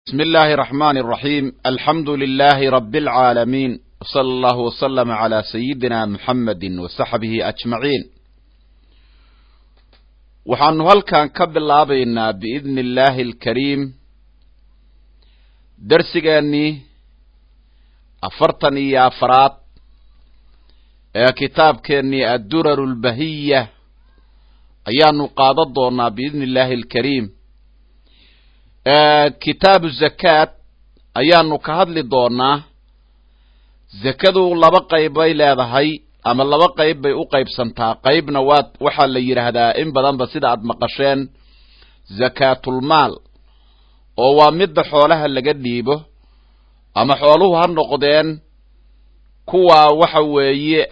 بسم الله الرحمن الرحيم الحمد لله رب العالمين وصلى الله وسلم على سيدنا محمد وصحبه أجمعين waxaanu halkan ka bilaabaynaa biidni illaahi alkariim darsigeennii afartan iyo afaraad ee kitaabkeennii adduraru lbahiya ayaanu qaadan doonaa biidni illaahi alkariim kitaabu zakaat ayaanu ka hadli doonaa zakadu laba qayb bay leedahay ama laba qayb bay u qaybsantaa qaybna waa waxaa la yidhaahdaa in badanba sida aad maqasheen zakaatulmaal oo waa midda xoolaha laga dhiibo ama xooluhu ha noqdeen kuwa waxa weeye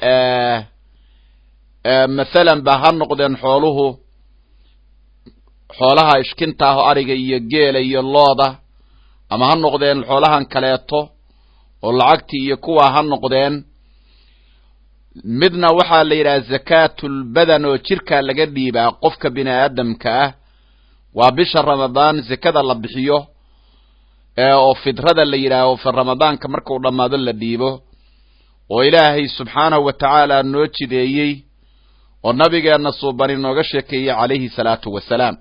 mathalan ba ha noqdeen xooluhu xoolaha ishkinta ah oo ariga iyo geela iyo looda ama ha noqdeen xoolahan kaleeto oo lacagtii iyo kuwa ha noqdeen midna waxaa la yidhaha zakaatulbadan oo jirkaa laga dhiibaa qofka bini aadamka ah waa bisha ramadaan zakada la bixiyo oo fidrada la yidhaaho ramadaanka markuu dhammaado la dhiibo oo ilaahay subxaanahu wa tacaala noo jideeyey oo nabigeenna suubani nooga sheekeeyey calayhi salaatu wasalaam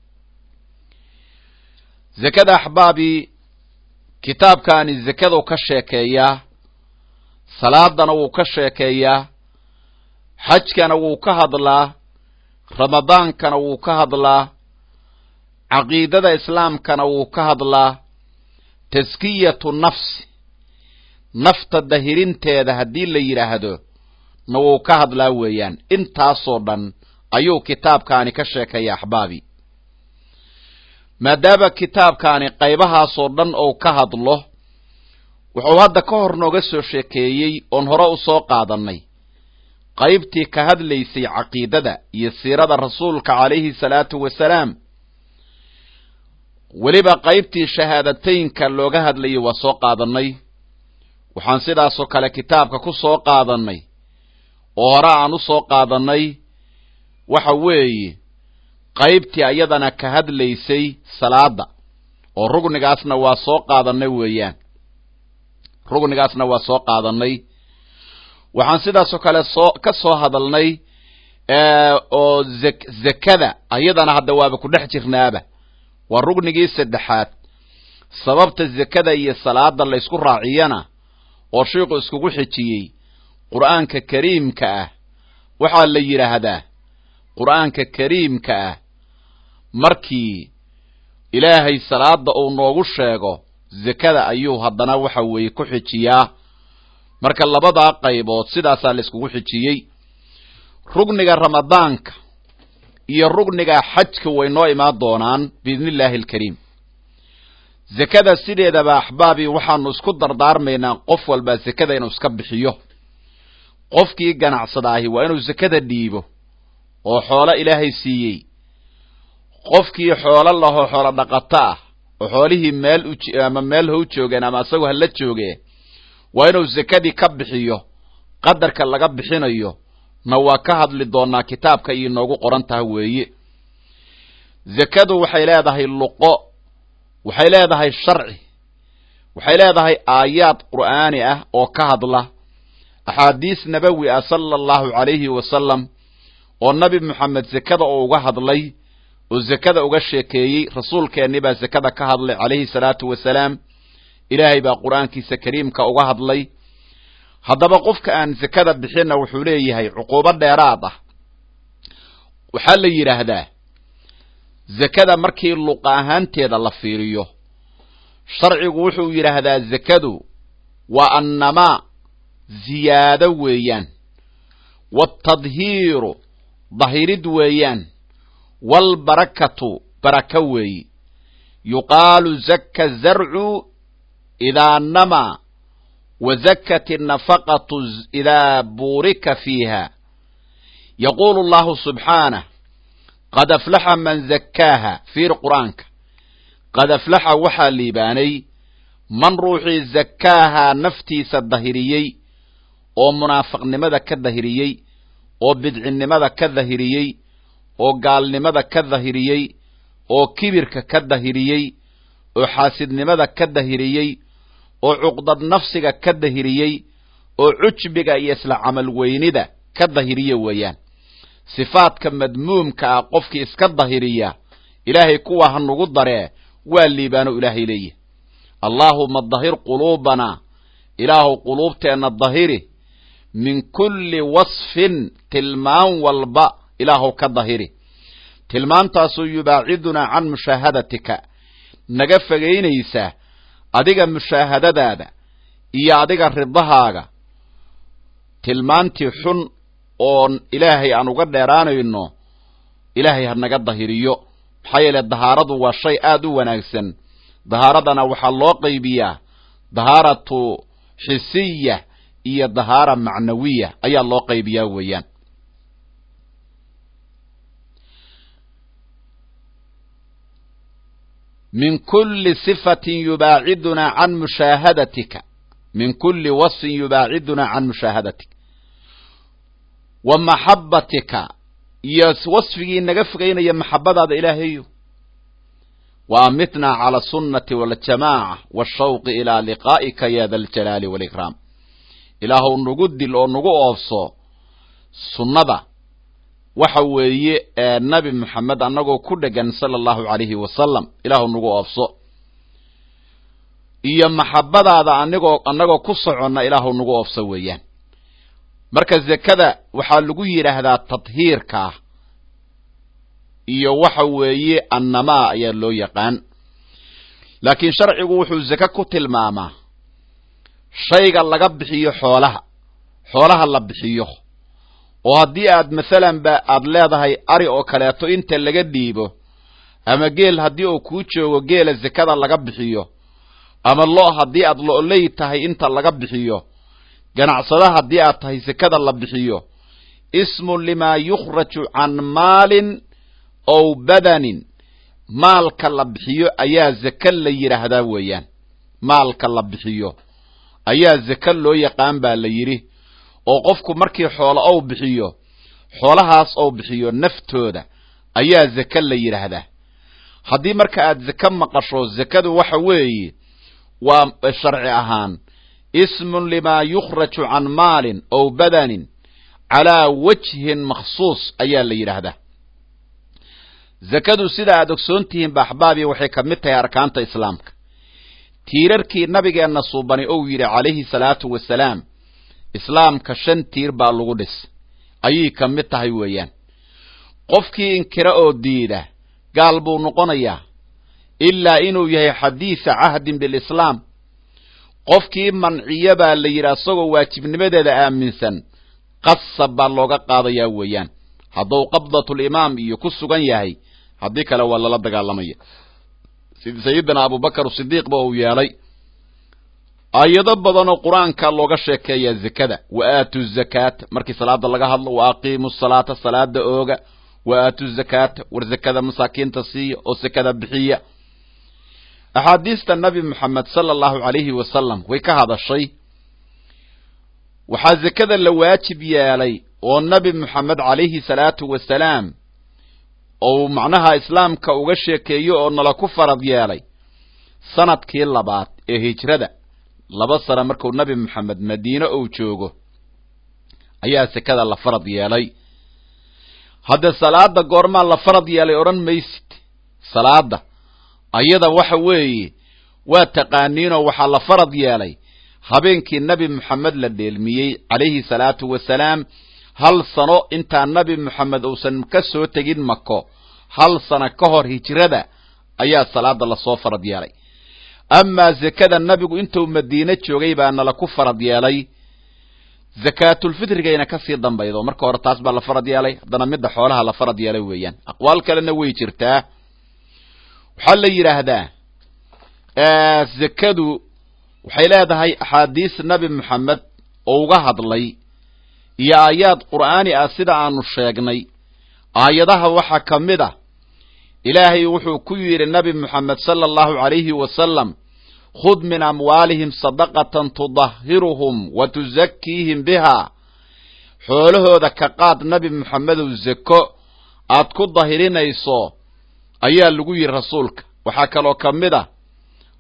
zakada axbaabii kitaabkaani zakadu ka sheekeeyaa salaadana wuu ka sheekeeyaa xajkana wuu ka hadlaa ramadaankana wuu ka hadlaa caqiidada islaamkana wuu ka hadlaa taskiyatu nafsi nafta dahirinteeda haddii la yidhaahdo na wuu ka hadlaa weeyaan intaasoo dhan ayuu kitaabkaani ka sheekeeya axbaabi maadaama kitaabkaani qaybahaasoo dhan ou ka hadlo wuxuu hadda ka hor nooga soo sheekeeyey oon hore u soo qaadannay qaybtii ka hadlaysay caqiidada iyo siirada rasuulka calayhi salaatu wasalaam weliba qaybtii shahaadateynka looga hadlayay waa soo qaadannay waxaan sidaasoo kale kitaabka ku soo qaadannay oo hore aan u soo qaadannay waxa weeye qaybtii ayadana ka hadlaysay salaada oo rugnigaasna waa soo qaadannay weeyaan rugnigaasna waa soo qaadannay waxaan sidaasoo kale soo ka soo hadalnay oo zakada ayadana hadda waaba ku dhex jirnaaba waa rugnigii saddexaad sababta zakada iyo salaada laysku raaciyana oo shiiku iskugu xijiyey qur'aanka kariimka ah waxaa la yidhaahdaa qur'aanka kariimka ah markii ilaahay salaada uu noogu sheego zakada ayuu haddana waxa weeye ku xijiyaa marka labadaa qaybood sidaasaa la iskugu xijiyey rugniga ramadaanka iyo rugniga xajka way noo imaan doonaan biidni illaahi alkariim zakada sideedaba axbaabii waxaanu isku dardaarmaynaa qof walbaa zakada inuu iska bixiyo qofkii ganacsadaahi waa inuu zakada dhiibo oo xoolo ilaahay siiyey qofkii xoolo lahoo xoolo dhaqato ah oo xoolihii meel ama meel how joogeen ama isagoo hala jooge waa inuu zakadii ka bixiyo qadarka laga bixinayo na waa ka hadli doonaa kitaabka iyo noogu qoran taha weeye zakadu waxay leedahay luqo waxay leedahay sharci waxay leedahay aayaad qur'aani ah oo ka hadla axaadiis nabawi ah sala allahu calayhi wasalam oo nabi moxamed zakada oo uga hadlay oo zakada uga sheekeeyey rasuulkeenni baa zakada ka hadlay calayhi salaatu wasalaam ilaahay baa qur'aankiisa kariimka uga hadlay haddaba qofka aan zakada bixinna wuxuu leeyahay cuquubo dheeraad ah waxaa la yidhaahdaa zakada markii luqa ahaanteeda la fiiriyo sharcigu wuxuu yidhaahdaa zakadu waa annamaa ziyaado weeyaan waatadhiiru dahirid weeyaan waalbarakatu baraka weeyi yuqaalu zakka zarcu idaa namaa wa zakat innafaqatu idaa buurika fiiha yaquulu allahu subxaanah qad aflaxa man zakkaaha fiir qur-aanka qad aflaxa waxaa liibaanay man ruuxii zakkaahaa naftiisa dahiriyey oo munaafiqnimada ka dahiriyey oo bidcinnimada ka dahiriyey oo gaalnimada ka dahiriyey oo kibirka ka dahiriyey oo xaasidnimada ka dahiriyey oo cuqdad nafsiga ka dahiriyey oo cujbiga iyo isla camal weynida ka dahiriya weeyaan sifaadka madmuumka ah qofkii iska dahiriya ilaahay kuwa ha nugu daree waa liibaano ilaahay leeyahy allaahuma dahir quluubanaa ilaahu quluubteenna dahiri min kulli wasfin tilmaan walba ilaahu ka dahiri tilmaantaasoo yubaacidunaa can mushaahadatika naga fogaynaysa adiga mushaahadadaada iyo adiga ridahaaga tilmaantii xun oon ilaahay aan uga dheeraanayno ilaahay ha naga dahiriyo maxaa yeele dahaaradu waa shay aad u wanaagsan dahaaradana waxaa loo qaybiyaa dahaaratu xisiya iyo dahaara macnawiya ayaa loo qaybiyaa weeyaan min kuli sifatin yubaacidunaa can mushaahadatika min kuli wasfin yubaacidunaa can mushaahadatika wa maxabbatika iyo wasfigii naga fogaynaya maxabadaada ilaahayo wa amitnaa cala asunnati waljamaaca waashawqi ilaa liqaa'ika ya da aljalaali waalikraam ilaahuw nagu dil oo nagu oofso sunnada waxa weeye ee nabi moxamed annagoo ku dhegan sala allahu calayhi wasalam ilaahu nagu oofso iyo maxabadaada anigoo annagoo ku soconna ilaahu nagu oofso weeyaan marka zekada waxaa lagu yidhaahdaa tadhiirka iyo waxa weeye annamaa ayaa loo yaqaan laakiin sharcigu wuxuu zeke ku tilmaamaa shayga laga bixiyo xoolaha xoolaha la bixiyo oo haddii aad masalan ba aad leedahay ari oo kaleeto inta laga dhiibo ama geel haddii uu kuu joogo geela zekada laga bixiyo ama lo' haddii aad lo'ley tahay inta laga bixiyo ganacsada haddii aad tahay sekada la bixiyo ismun limaa yukhraju can maalin ow badanin maalka la bixiyo ayaa zeke la yidhaahdaa weeyaan maalka la bixiyo ayaa zeke loo yaqaan baa la yidhi oo qofku markii xoolo ou bixiyo xoolahaas ou bixiyo naftooda ayaa zeke la yidhaahdaa haddii marka aad zeke maqasho zekadu waxa weeye waa sharci ahaan ismun limaa yukhraju can maalin ow badanin calaa wajhin makhsuus ayaa la yidhaahdaa zekadu sida aad ogsoon tihiin ba axbaabi waxay ka mid tahay arkaanta islaamka tiirarkii nabigeenna suubani ou yidhi calayhi salaatu wasalaam islaamka shan tiir baa lagu dhis ayay ka mid tahay weeyaan qofkii inkira oo diida gaal buu noqonayaa ilaa inuu yahay xadiisa cahdin bilislaam qofkii manciyo baa la yidhi asagoo waajibnimadeeda aaminsan qasab baa looga qaadayaa weeyaan hadduu qabdatulimaam iyo ku sugan yahay haddii kale waa lala dagaalamaya sida sayidina abubakar sidiiqba uu yeelay aayado badanoo qur-aanka looga sheekeeyaa zekada wa aatu zakaata markii salaada laga hadlo wa aqiimu salaata salaada ooga wa aatu zakaata war zekada masaakiinta siiya oo sekada bixiya axaadiista nabi moxamed sala allahu calayhi wasalam way ka hadashay waxaa zekada la waajib yeelay oo nabi moxamed calayhi salaatu wasalaam ou macnaha islaamka uga sheekeeyo oo nala ku farad yeelay sanadkii labaad ee hijrada laba sano markuu nabi moxamed madiine uu joogo ayaa sekada la farad yeelay hadde salaada goormaa la farad yeelay odhan maysid salaada ayada waxa weeye waa taqaaniinoo waxaa la farad yeelay habeenkii nabi moxamed la dheelmiyey calayhi salaatu wasalaam hal sano intaa nabi moxamed uusan ka soo tegin mako hal sano ka hor hijrada ayaa salaada lasoo farad yeelay amaa zekada nabigu intuu madiine joogay baa nala ku farad yeelay zakaatulfitrigayna kasii dambaydo marka hore taas baa la farad yeelay haddana midda xoolaha la farad yeelay weeyaan aqwaal kalena way jirtaa waxaa la yidhaahdaa zekadu waxay leedahay axaadiis nabi moxamed oo uga hadlay iyo aayaad qur'aani ah sida aanu sheegnay aayadaha waxaa ka mid a ilaahay wuxuu ku yidhi nabi moxamed sala allahu calayhi wasalam khud min amwaalihim sadaqatan tudahiruhum wa tusakiihim bihaa xoolahooda ka qaad nabi moxamedow zeko aad ku dahirinayso ayaa lagu yidhi rasuulka waxaa kaloo ka mid ah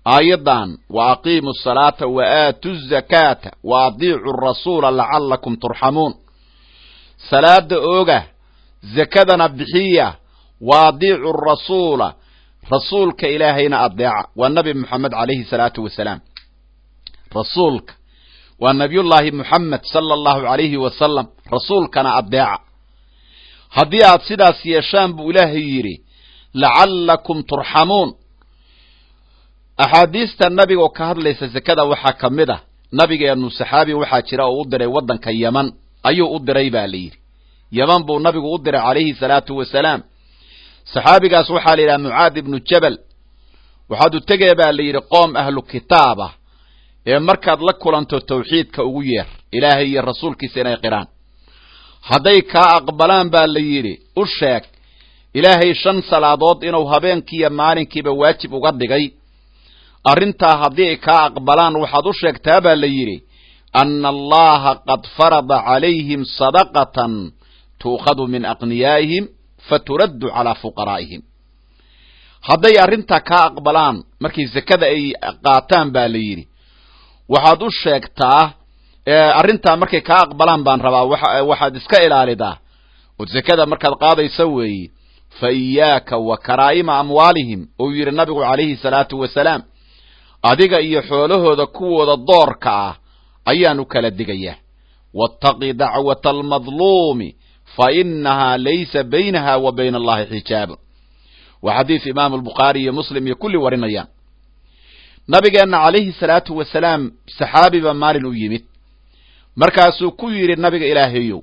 aayaddan wa aqiimu asalaata wa aatu zakaata wa adiicu rasuula lacalakum turxamuun salaada ooga zakadana bixiya wa adiicu rasuula rasuulka ilaahayna adeeca waa nabi moxamed calayhi salaatu wasalaam rasuulka waa nabiyullaahi moxamed sala allahu calayhi wasalam rasuulkana adeeca haddii aad sidaas yeeshaan buu ilaahay yidhi lacallakum turxamuun axaadiista nabiga oo ka hadlaysa zakada waxaa ka mid ah nabigeennu saxaabi waxaa jira oo u diray waddanka yeman ayuu u diray baa la yidhi yeman buu nabigu u diray calayhi salaatu wasalaam saxaabigaas waxaa la yidhaha mucaad ibnu jabal waxaad u tegee baa la yidhi qoom ahlu kitaab ah ee markaad la kulanto tawxiidka ugu yeer ilaahay iyo rasuulkiisa inay qiraan hadday kaa aqbalaan baa la yidhi u sheeg ilaahay shan salaadood inuu habeenkiiyo maalinkiiba waajib uga dhigay arrintaa haddii ay kaa aqbalaan waxaad u sheegtaa baa la yidhi anna allaha qad farada calayhim sadaqatan tuukhadu min aqniyaa'ihim faturaddu calaa fuqaraa'ihim hadday arrintaa kaa aqbalaan markay zakada ay qaataan baa la yidhi waxaad u sheegtaa arrintaa markay kaa aqbalaan baan rabaa waxaad iska ilaalidaa oo zakada markaad qaadaysa weeye fa iyaaka wa karaa'ima amwaalihim ou yidhi nabigu calayhi salaatu wasalaam adiga iyo xoolahooda kuwooda doorka ah ayaan u kala digayaa waataqi dacwata almadluumi fa inahaa laysa baynaha wa bayna allahi xijaabun waa xadiis imaamu albukhaari iyo muslim iyo kulli warinayaan nabigeenna calayhi salaatu wasalaam saxaabiba maalin u yimid markaasuu ku yidhi nabiga ilaahayow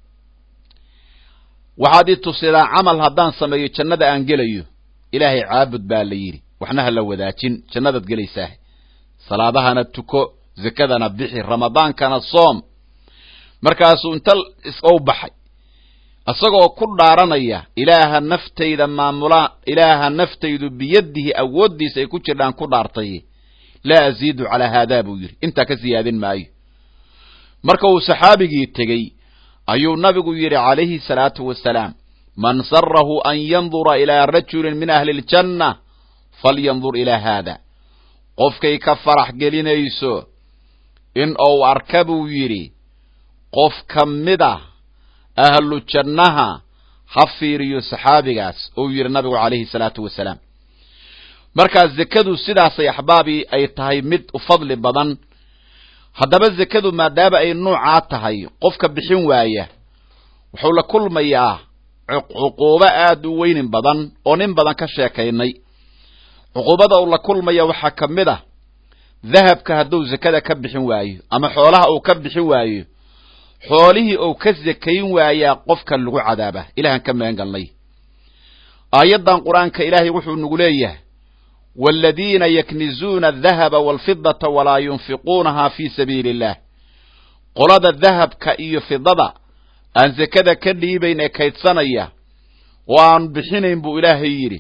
waxaad i tusidaa camal haddaan sameeyo jannada aan gelayo ilaahay caabud baa la yidhi waxna ha la wadaajin jannadaad gelaysaah salaadahana tuko zakadana bixi ramadaankana soom markaasuu inta u baxay isagoo ku dhaaranaya ilaaha naftayda maamulaa ilaaha naftaydu biyadihi awooddiisa ay ku jirdhaan ku dhaartay laa aziidu calaa haadaa buu yidhi intaa ka siyaadin maayo marka uu saxaabigii tegey ayuu nabigu yidhi calayhi salaatu wasalaam man sarahu an yandura ilaa rajulin min ahli ljanna falyandur ilaa haada qofkay ka farax gelinayso in uu arka buu yidhi qof ka mid ah ahlu jannaha ha fiiriyo saxaabigaas uu yidhi nabigu calayhi salaatu wasalaam markaa zekadu sidaasay axbaabii ay tahay mid u fadli badan haddaba zekadu maadaama ay nuucaa tahay qofka bixin waaya wuxuu la kulmayaa cuquubo aad u weynin badan oo nin badan ka sheekaynay cuquubada uu la kulmaya waxaa ka mid ah dahabka hadduu zekada ka bixin waayo ama xoolaha uu ka bixin waayo xoolihii uu ka zekayn waayaa qofka lagu cadaaba ilahan ka magan galnay aayaddan qur-aanka ilaahay wuxuu nagu leeyahay waaladiina yaknizuuna adahaba waalfidata walaa yunfiquunaha fii sabiili illah qolada dahabka iyo fidada aan zekada ka dhiibayn ee kaydsanaya oo aan bixinayn buu ilaahay yidhi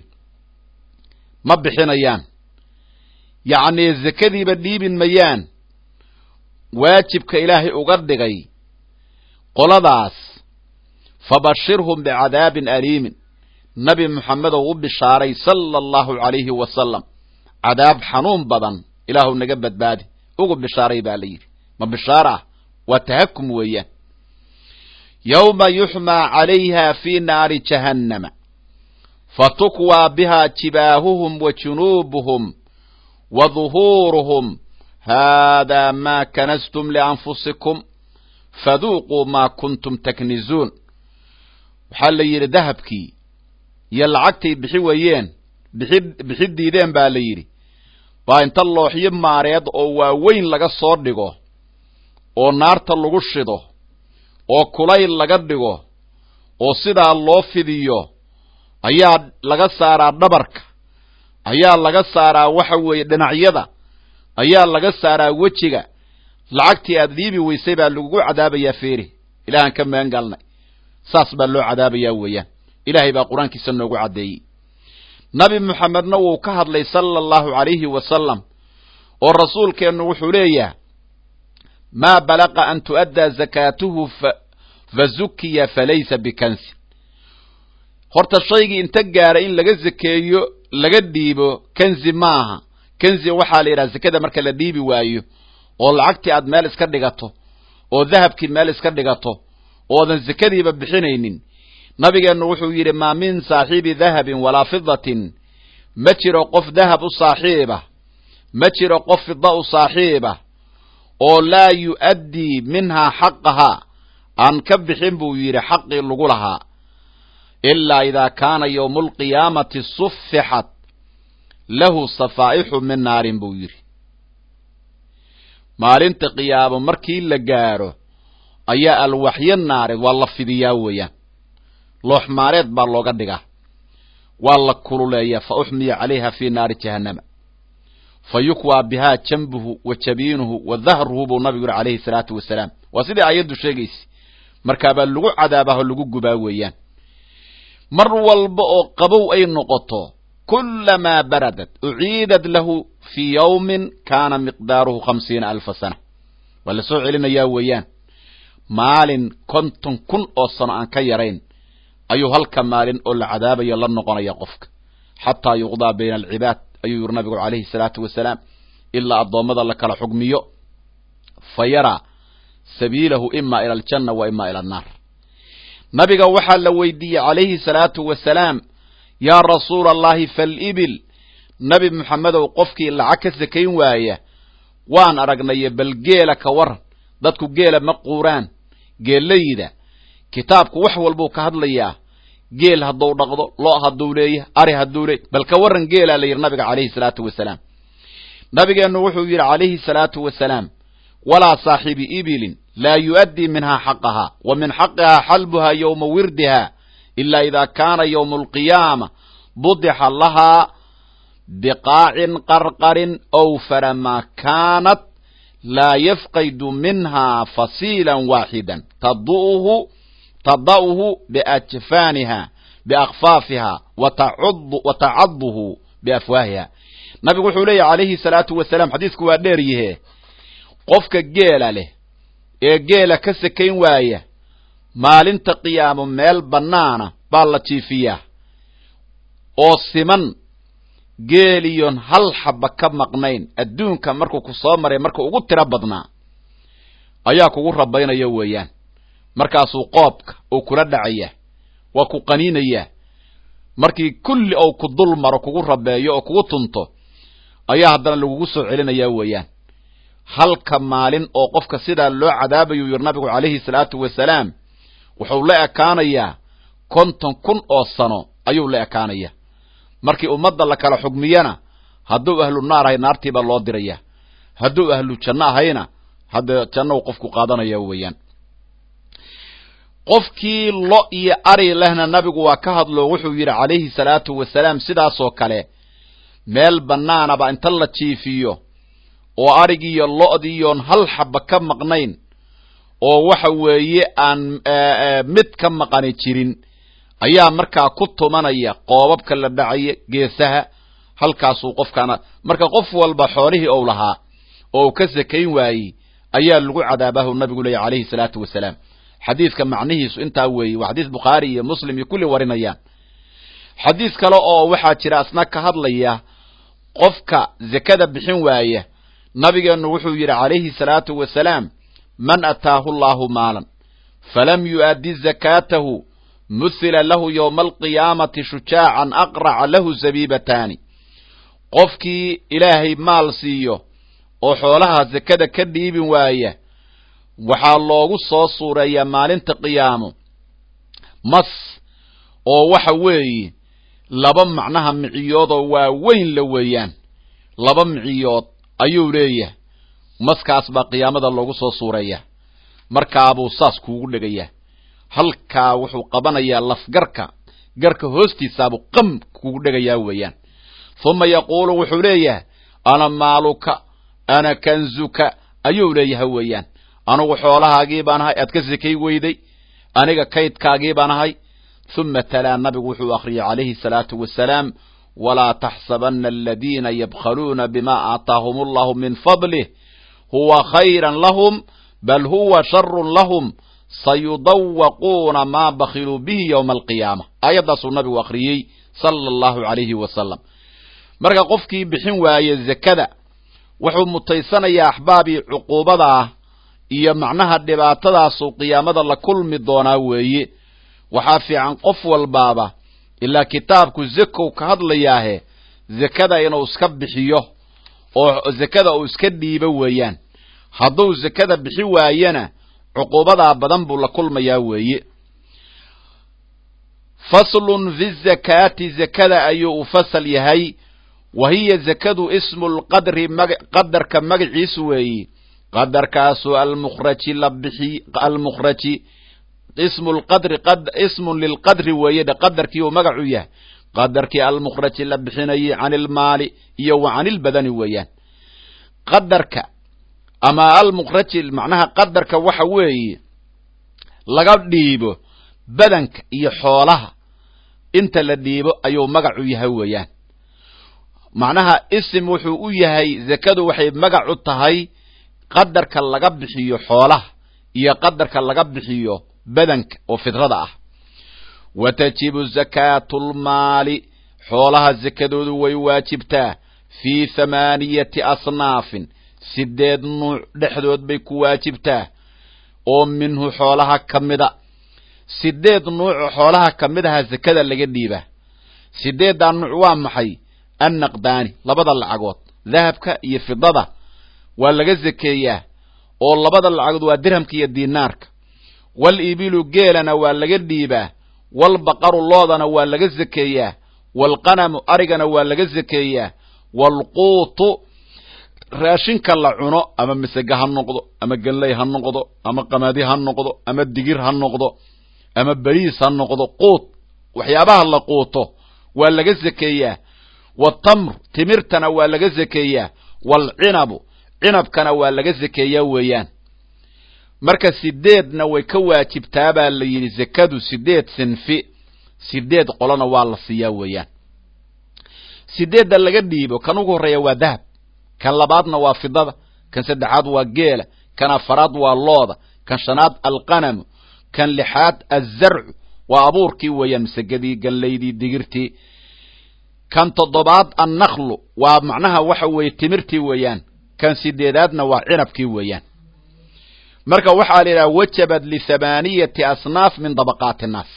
ma bixinayaan yacnii zekadiiba dhiibin mayaan waajibka ilaahay uga dhigay qoladaas fabashirhum bicadaabin aliimin nabi moxamedow u bishaaray sala allahu calayhi wasalam cadaab xanuun badan ilaahu naga badbaadi ugu bishaaray baa la yidhi ma bishaar ah waa tahakum weeyaan yowma yuxmaa calayha fii naari jahannama fatukwaa bihaa jibaahuhum wa junuubuhum wa duhuuruhum haadaa maa kanastum lianfusikum faduuquu maa kuntum taknizuun waxaa la yidhi dahabkii iyo lacagtay bixi wayeen bixi bixi diideen baa la yidhi baa inta looxyo maareed oo waaweyn laga soo dhigo oo naarta lagu shido oo kulayl laga dhigo oo sidaa loo fidiyo ayaa laga saaraa dhabarka ayaa laga saaraa waxa weeye dhinacyada ayaa laga saaraa wejiga lacagtii aad dhiibi weysay baa lagugu cadaabayaa feeri ilaahaan ka magan galnay saas baa loo cadaabayaa weeyaan ilaahay baa qur-aankiisa noogu caddeeyey nabi moxamedna wuu ka hadlay sala allahu calayhi wasalam oo rasuulkeennu wuxuu leeyahay maa balaqa an tu'addaa zakaatuhu fa zukiya falaysa bikansin horta shaygii inta gaara in laga zakeeyo laga dhiibo kanzi maaha kenziga waxaa la yidhaha sekada marka la dhiibi waayo oo lacagtii aad meel iska dhigato oo dahabkii meel iska dhigato oodan sekadiiba bixinaynin nabigeennu wuxuu yidhi maa min saaxiibi dahabin walaa fidatin ma jiro qof dahab u saaxiiba ma jiro qof fida u saaxiiba oo laa yu'addii minhaa xaqahaa aan ka bixin buu yidhi xaqii lagu lahaa ilaa idaa kaana yowmu alqiyaamati suffixat lahu safaa'ixu min naarin buu yidhi maalinta qiyaamo markii la gaadho ayaa alwaxyo naareed waa la fidiyaa weeyaan looxmaareed baa looga dhigaa waa la kululeeyaa fa uxmiya calayha fii naari jahannama fa yukwaa bihaa janbuhu wa jabiinuhu wa dahruhu buu nabigu yihi calayhi salaatu wasalaam waa sidai aayaddu sheegaysa markaabaa lagu cadaabaho lagu gubaa weeyaan mar walba oo qabow ay noqoto kulamaa baradat uciidat lahu fii yawmin kaana miqdaaruhu khamsiina alfa sana waa la soo celinayaa weeyaan maalin konton kun oo sano aan ka yarayn ayuu halka maalin oo la cadaabayo la noqonaya qofka xataa yuqdaa bayna alcibaad ayuu yiri nabigu calayhi salaatu wasalaam ilaa addoommada la kala xugmiyo fa yaraa sabiilahu ima ila aljanna wa ima ila annaar nabiga waxaa la weydiiyey calayhi salaatu wasalaam yaa rasuula allahi falibil nabi moxamedow qofkii lacag ka sakayn waaya waan aragnaye bal geela ka waran dadku geela ma quuraan geellayda kitaabku wax walbuu ka hadlayaa geel hadduu dhaqdo lo' hadduu leeyahay ari hadduu leey bal ka warran geelaa la yidhi nabiga calayhi salaatu wasalaam nabigeennu wuxuu yidhi calayhi salaatu wasalaam walaa saaxibi ibilin laa yu'addii minhaa xaqahaa wa min xaqihaa xalbuhaa yowma wirdiha ilaa idaa kaana yowmu alqiyaama budixa lahaa biqaacin qarqarin awfara maa kaanat laa yafqaydu minhaa fasiilan waaxidan tadu'uhu tada'uhu biajfaaniha biakfaafiha wa tacaduhu biafwaahiha nabigu wuxuu leeyahy calayhi salaatu wasalaam xadiisku waa dheer yihe qofka geela leh ee geela ka sakayn waaya maalinta qiyaamo meel bannaana baa la jiifiyaa oo siman geeliyon hal xaba ka maqnayn adduunka markuu ku soo maray marka ugu tiro badnaa ayaa kugu rabaynaya weeyaan markaasuu qoobka uu kula dhacaya waa ku qaniinayaa markii kulli ou ku dul maro kugu rabeeyo oo kugu tunto ayaa haddana lagugu soo celinayaa weeyaan halka maalin oo qofka sidaa loo cadaabayuu yiri nabigu calayhi salaatu wasalaam wuxuu la ekaanayaa konton kun oo sano ayuu la ekaanaya markii ummadda la kala xugmiyana hadduu ahlu naar ahay naartiibaa loo diraya hadduu ahlu janno ahayna haddee jannou qofku qaadanaya weeyaan qofkii lo iyo ari lehna nabigu waa ka hadlo wuxuu yidhi calayhi salaatu wasalaam sidaasoo kale meel bannaanaba inta la jiifiyo oo arigiiyo lo'diiyoon hal xaba ka maqnayn oo waxa weeye aan mid ka maqani jirin ayaa markaa ku tumanaya qoobabka la dhacaya geesaha halkaasuu qofkaana marka qof walba xoolihii ou lahaa oo uu ka sakayn waayey ayaa lagu cadaabahu nabigu leeya calayhi salaatu wasalaam xadiidka macnihiisu intaa weeye waa xadiis bukhaari iyo muslim iyo kulli warinayaan xadiis kale oo waxaa jira asna ka hadlaya qofka zakada bixin waaya nabigeennu wuxuu yidhi calayhi salaatu wasalaam man ataahu allaahu maalan falam yu'addi zakaatahu muhila lahu yowma alqiyaamati shujaacan aqraca lahu zabiibataani qofkii ilaahay maal siiyo oo xoolaha zakada ka dhiibin waaya waxaa loogu soo suureeyaa maalinta qiyaamo mas oo waxa weeye laba macnaha miciyoodoo waaweyn la weeyaan laba miciyood ayuu leeyahay maskaas baa qiyaamada loogu soo suureeyaa markaabuu saas kuugu dhegayaa halkaa wuxuu qabanayaa lafgarka garka hoostiisaabuu qam kuugu dhegayaa weeyaan huma yaquulu wuxuu leeyahay ana maaluka ana kanzuka ayuu leeyahay weeyaan anugu xoolahaagii baan ahay aad ka sekay weyday aniga kaydkaagii baan ahay huma talaa nabigu wuxuu akhriyey calayhi salaatu wasalaam walaa taxsabana aladiina yabkhaluuna bima aataahum allahu min fadlih huwa khayran lahum bal huwa sharun lahum sayudawaquuna maa bakhiluu bihi yowma alqiyaama aayaddaasuu nabigu akhriyey sala allahu calayhi wasalam marka qofkii bixin waaye zakada wuxuu mutaysanayaa axbaabii cuquubada ah iyo macnaha dhibaatadaasuu qiyaamada la kulmi doonaa weeye waxaa fiican qof walbaaba ilaa kitaabku zakow ka hadlayaahe zakada inuu iska bixiyo oo zakada uu iska dhiibo weeyaan hadduu zakada bixi waayana cuquubadaa badan buu la kulmayaa weeye faslun fi zakaati zakada ayuu u fasal yahay wa hiya zakadu ismu lqadri qadarka magaciisu weeye qadarkaasu almukhraji la bixi almukhraji ismu lqadri ismun lilqadri weeye dhe qadarkii uu magacu yahay qadarkii almukhraji la bixinayay can ilmaali iyo wa can ilbadani weeyaan qadarka ama almukhraji macnaha qadarka waxa weeye laga dhiibo badanka iyo xoolaha inta la dhiibo ayuu magacu yahay weeyaan macnaha isim wuxuu u yahay zakadu waxay magac u tahay qadarka laga bixiyo xoolaha iyo qadarka laga bixiyo badanka oo fidrada ah wa tajibu zakaatu lmaali xoolaha zakadoodu way waajibtaa fii thamaaniyati asnaafin sideed nuuc dhexdood bay ku waajibtaa oo minhu xoolaha ka mida sideed nuuc xoolaha ka mid aha zakada laga dhiibaa sideeddaa nuuc waa maxay annaqdaani labada lacagood dahabka iyo fidada waa laga zakeeyaa oo labada lacagood waa dirhamka iyo dinaarka wal ibilu geelana waa laga dhiibaa walbaqaru loodana waa laga zakeeyaa waalqanamu arigana waa laga zakeeyaa waalquutu raashinka la cuno ama masega ha noqdo ama galley ha noqdo ama qamadi ha noqdo ama digir ha noqdo ama beriis ha noqdo quut waxyaabaha la quuto waa laga zakeeyaa waatamr timirtana waa laga zakeeyaa waalcinabu cinabkana waa laga zakeeyaa weeyaan marka sideedna way ka waajibtaa baa la yidhi zakadu sideed sinfi sideed qolona waa la siiyaa weeyaan sideedda laga dhiibo kan ugu horreeya waa dahab kan labaadna waa fidada kan saddexaad waa geela kan afaraad waa looda kan shanaad alqanamu kan lixaad azarcu waa abuurkii weeyaan masagadii gallaydii digirtii kan toddobaad annaklu waa macnaha waxa weeye timirtii weeyaan kan sideedaadna waa cinabkii weeyaan marka waxaa la yidhaha wajabad lithamaaniyati asnaaf min dabaqaati nnaas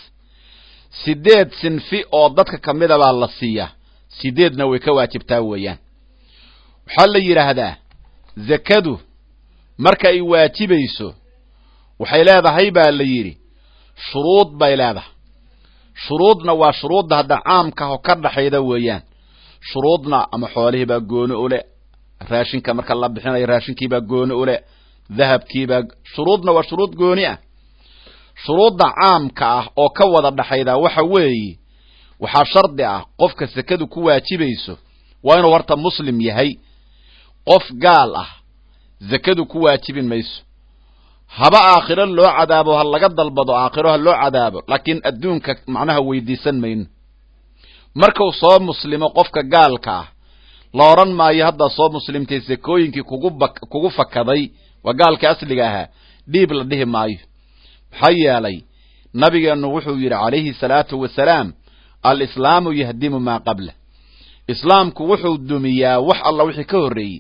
sideed sinfi oo dadka ka mida baa la siiyaa sideedna way ka waajibtaa weeyaan waxaa la yidhaahdaa zakadu marka ay waajibayso waxay leedahay baa la yidhi shuruud bay leedahay shuruudna waa shuruudda hadda caamkaho ka dhaxayda weeyaan shuruudna ama xoolihiibaa gooni ule raashinka marka la bixinayo raashinkiibaa gooni ule dahabkiibaa shuruudna waa shuruud gooni ah shuruudda caamka ah oo ka wada dhaxayda waxa weeye waxaa shardi ah qofka sakadu ku waajibayso waa inuu horta muslim yahay qof gaal ah zakadu ku waajibin mayso haba aakhiro loo cadaabo ha laga dalbado aakhiro ha loo cadaabo laakiin adduunka macnaha weydiisan mayno markuu soo muslimo qofka gaalka ah la odhan maayo haddaa soo muslimtay sakooyinkii kugu ba kugu fakaday waa gaalkii asliga ahaa dhiib la dhihi maayo maxaa yeelay nabigeennu wuxuu yidhi calayhi salaatu wasalaam alislaamu yahdimu maa qabla islaamku wuxuu dumiyaa wax alla wixii ka horreeyey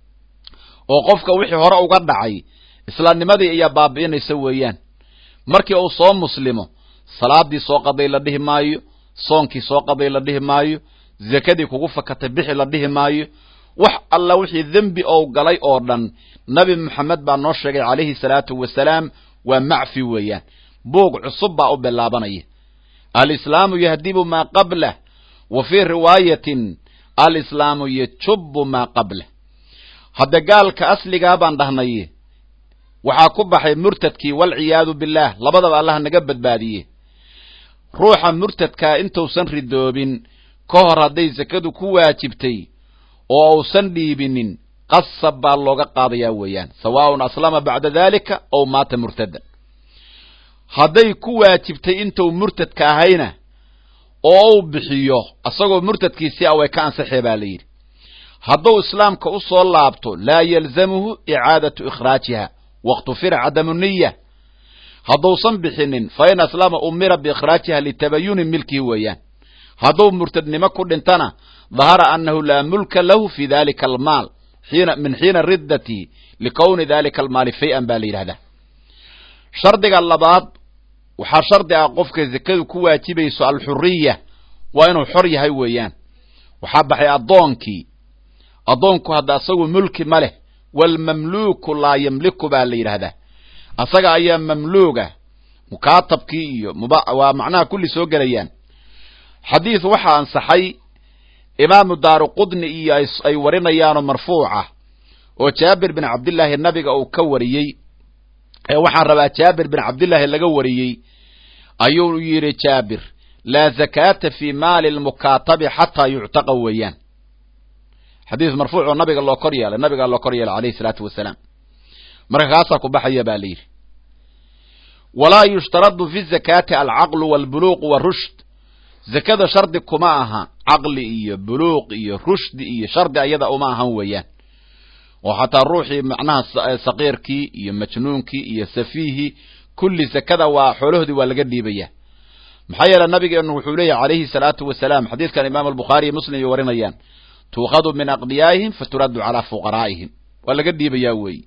oo qofka wixii hore uga dhacay islaamnimadii ayaa baabi'inaysa weeyaan markii uu soo muslimo salaadii soo qaday la dhihi maayo soonkii soo qaday la dhihi maayo zakadii kugu fakatay bixi la dhihi maayo wax alla wixii dembi ou galay oo dhan nabi moxamed baa noo sheegay calayhi salaatu wasalaam waa macfi weeyaan buug cusub baa u bilaabanaya alislaamu yahdibu maa qablah wa fii riwaayatin alislaamu yajubu maa qablah hadda gaalka asligaa baan dhahnay waxaa ku baxay murtadkii walciyaadu billaah labadaba allah naga badbaadiye ruuxa murtadkaa intuusan ridoobin ka hor hadday sakadu ku waajibtay oo uusan dhiibinin qasab baa looga qaadayaa weeyaan sawaaun aslama bacda dalika ow maata murtadan hadday ku waajibtay intuu murtadka ahayna oo uu bixiyo isagoo murtadkiisii a way ka ansaxee baa la yidhi hadduu islaamka u soo laabto laa yalzamuhu icaadatu ikhraajiha waktufira cadamu niya hadduusan bixinin fa in aslama umira biikhraajiha litabayuni milkihi weeyaan hadduu murtadnimo ku dhintana dahara anahu laa mulka lahu fi dalika almaal xiina min xiina riddatihi likowni dalika almaali fay-an baa la yidhahdaa shardiga labaad waxaa shardi ah qofka zakadu ku waajibayso alxuriya waa inuu xor yahay weeyaan waxaa baxay addoonkii addoonku hadda asagu mulki ma leh waalmamluuku laa yamliku baa la yidhaahdaa asaga ayaa mamluuga mukaatabkii iyo waa macnaha kulli soo gelayaan xadiid waxaa ansaxay imaamu daaru qudni iyo ay warinayaanoo marfuuca oo jaabir bin cabdillaahi nabiga uu ka wariyey ee waxaan rabaa jaabir bin cabdillaahi laga wariyey ayuu yidhi jaabir laa zakaata fii maali lmukaatabi xataa yuctaqa weeyaan xadiis marfuuc oo nabiga loo kor yeelay nabigaa loo kor yeelay alayhi salaatu wasalaam marka kaasaa ku baxaya baa la yidhi walaa yushtaradu fi zakaati alcaqlu waalbuluuq warushd zakada shardi kuma aha caqli iyo buluuq iyo rushdi iyo shardi ayada uma ahan weeyaan oo xataa ruuxii macnaha saqiirkii iyo majnuunkii iyo safiihii kulli zakada waa xoolahoodii waa laga dhiibaya maxaa yeele nabigeenu wuxuu leeyahy calayhi salaatu wasalaam xadiidkan imaam albukhaari iyo muslim ay warinayaan tuukhadu min aqniyaa'ihim faturaddu calaa fuqaraa'ihim waa laga dhiibayaa weeyi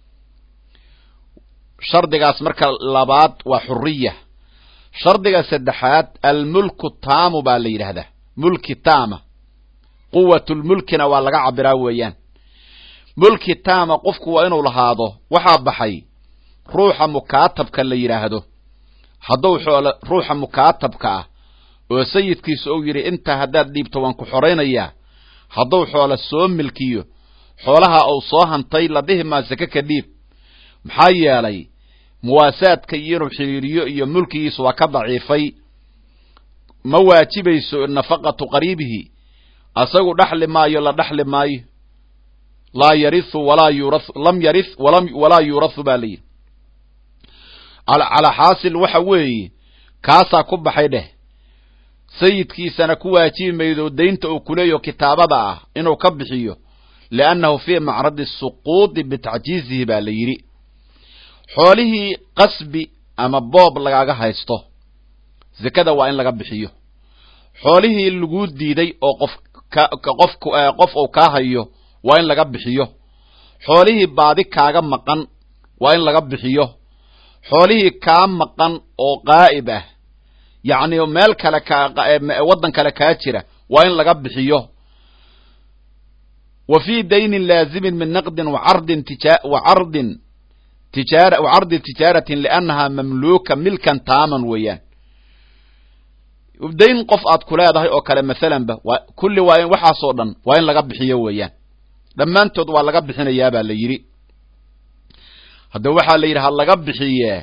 shardigaas marka labaad waa xuriya shardiga saddexaad almulku taamu baa la yidhaahdaa mulki taama quwatulmulkina waa laga cabiraa weeyaan mulki taama qofku waa inuu lahaado waxaa baxay ruuxa mukaatabka la yidhaahdo hadduu xoole ruuxa mukaatabka ah oo sayidkiisa ou yidhi intaa haddaad dhiibto waan ku xoraynayaa hadduu xoole soo milkiyo xoolaha uu soo hantay la dhihi maa sake ka dhiib maxaa yeelay muwaasaadka iyo inuu xidhiiriyo iyo mulkigiisa waa ka daciifay ma waajibayso nafaqatu qariibihi asagu dhaxli maayo la dhaxli maayo laa yariu walaa yura lam yari walaa yuurahu baa la yidhi calaa xaasil waxa weeye kaasaa ku baxay dheh sayidkiisana ku waajibi maydo daynta uu kuleeyo kitaabada ah inuu ka bixiyo liannahu fii macradi suquudi bitacjiizihi baa la yidhi xoolihii qasbi ama boob lagaaga haysto zakada waa in laga bixiyo xoolihii laguu diiday oo qof qof qof uu kaa hayo waa in laga bixiyo xoolihii baadi kaaga maqan waa in laga bixiyo xoolihii kaa maqan oo qaa'ib ah yacni meel kale kaa waddan kale kaa jira waa in laga bixiyo wa fii daynin laazimin min naqdin wacardin tija wacardin tijaara wacardi tijaaratin liannahaa mamluuka milkan taaman weeyaan dayn qof aad ku leedahay oo kale masalanba waa kulli waa in waxaasoo dhan waa in laga bixiyo weeyaan dhammaantood waa laga bixinayaa baa la yidhi hadda waxaa la yidhi ha laga bixiyee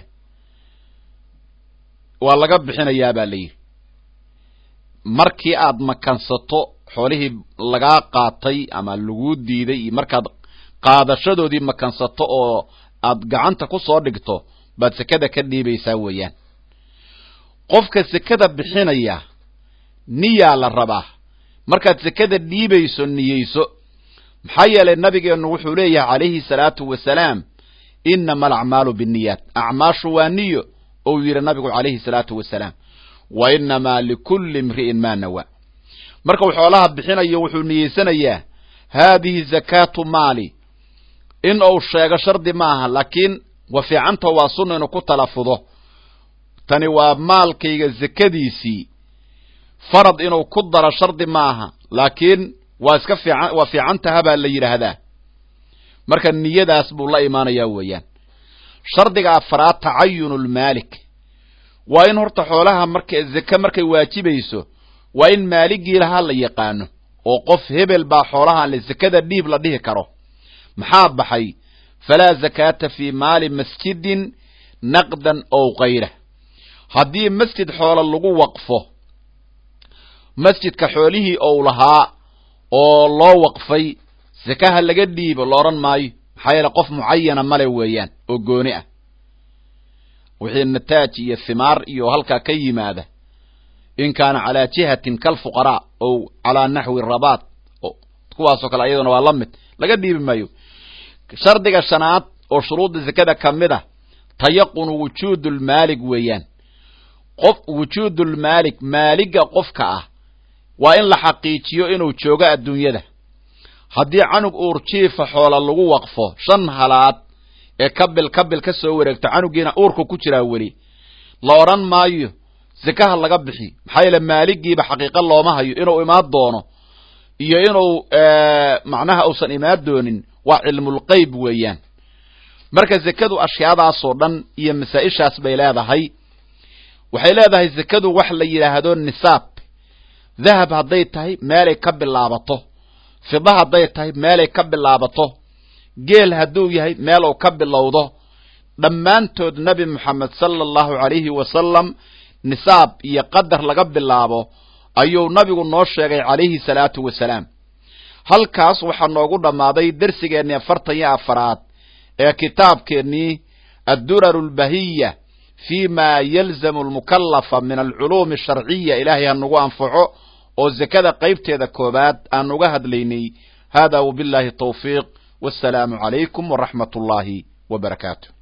waa laga bixinayaa baa la yidhi markii aad makansato xoolihii lagaa qaatay ama laguu diiday iyo markaad qaadashadoodii makansato oo aad gacanta ku soo dhigto baad sekada ka dhiibaysaa weeyaan qofka sekada bixinaya niyaa la rabaa markaad sekada dhiibayso niyeyso maxaa yeelay nabigeennu wuxuu leeyahay calayhi salaatu wasalaam inama alacmaalu binniyaat acmaashu waa niyo ou yidhi nabigu calayhi salaatu wasalaam wa inamaa likulli imri'in maa nawaa markuu xoolaha bixinayo wuxuu niyeysanayaa haadihi zakaatu maali in uu sheego shardi ma aha laakiin wa fiicanta waa sunna inuu ku talafudo tani waa maalkayga zakadiisii farad inuu ku daro shardi ma aha laakiin waa iska fiican waa fiicantaha baa la yidhaahdaa marka niyadaas buu la imaanayaa weeyaan shardiga afaraad tacayunu lmaalik waa in horta xoolaha marka zake markay waajibayso waa in maaligii lahaa la yaqaano oo qof hebel baa xoolaha le zakada dhiib la dhihi karo maxaa baxay falaa zakaata fii maali masjidin naqdan ow kayra haddii masjid xoolo lagu waqfo masjidka xoolihii ou lahaa oo loo waqfay sakaha laga dhiibo la odhan maayo maxaa yeele qof mucayana male weeyaan oo gooni ah wixii nataaj iyo himaar iyo halkaa ka yimaada in kaana calaa jihatin kalfuqaraa ow calaa naxwi rabaat kuwaasoo kale ayaduna waa la mid laga dhiibi maayo shardiga shanaad oo shuruudda zakada ka mid ah tayaqunu wujuudulmaalig weeyaan qof wujuudulmaalik maaliga qofka ah waa in la xaqiijiyo inuu joogo adduunyada haddii canug uurjiifa xoola lagu waqfo shan halaad ee kabil kabil ka soo wareegto canugiina uurka ku jiraa weli la odhan maayo sekaha laga bixi maxaa yeele maaligiiba xaqiiqo looma hayo inuu imaan doono iyo inuu macnaha uusan imaan doonin waa cilmulqeyb weeyaan marka zekadu ashyaadaasoo dhan iyo masaa-ishaas bay leedahay waxay leedahay zekadu wax la yidhaahdo nisaab dahab hadday tahay meelay ka bilaabato fida hadday tahay meelay ka bilaabato geel hadduu yahay meel uu ka bilowdo dhammaantood nebi moxamed sala allahu calayhi wasalam nisaab iyo qadar laga bilaabo ayuu nabigu noo sheegay calayhi salaatu wasalaam halkaas waxaa noogu dhammaaday dersigeennii afartan iyo afaraad ee kitaabkeennii adduraru albahiya fi ma yalzamu almukallafa min alculuumi asharciya ilaahay ha nagu anfaco oo zekada qaybteeda koobaad aan uga hadlaynay hada wabillahi tawfiiq wassalaamu calaykum waraxmat ullaahi wa barakaatu